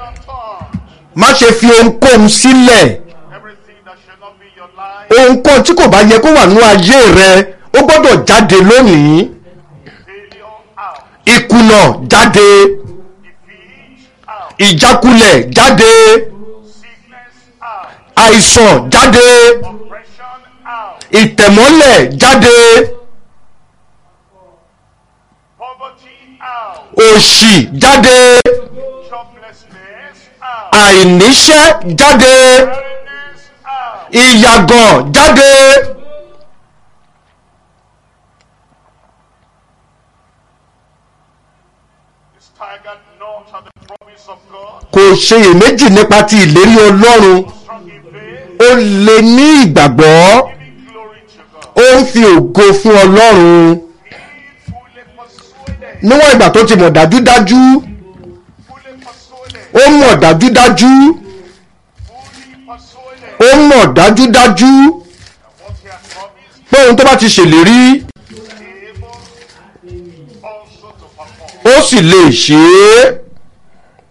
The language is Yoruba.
not touch. má ṣe fi ohunkóhun sílẹ̀ Everything that should not be your life. ohunkóhun tí kò bá yẹ kó wà nínú ayé rẹ ó gbọ́dọ̀ jáde lónìí Failure out. ìkùnà jáde Defeat out. ìjákulẹ̀ jáde Sickness out. àìsàn jáde Oppression out. ìtẹ̀mọ́lẹ̀ jáde Poverty out. òṣì jáde Joblessness out. àìníṣẹ́ jáde Barrenness out. ìyàgàn jáde Staggered not at the promise of God. kò ṣeyèméjì nípa ti ìlérí ọlọ́run Strong in faith. ó lè ní ìgbàgbọ́ Giving glory to God. ó ń fi ògo fún ọlọ́run He fully persuaded. níwọ̀n ìgbà tó ti mọ̀ dájúdájú Fully persuaded. ó mọ̀ dájúdájú Fully persuaded. ó mọ̀ dájúdájú What he has promised. pé ohun tó bá ti ṣèlérí Able also to perform. ó sì lè ṣe é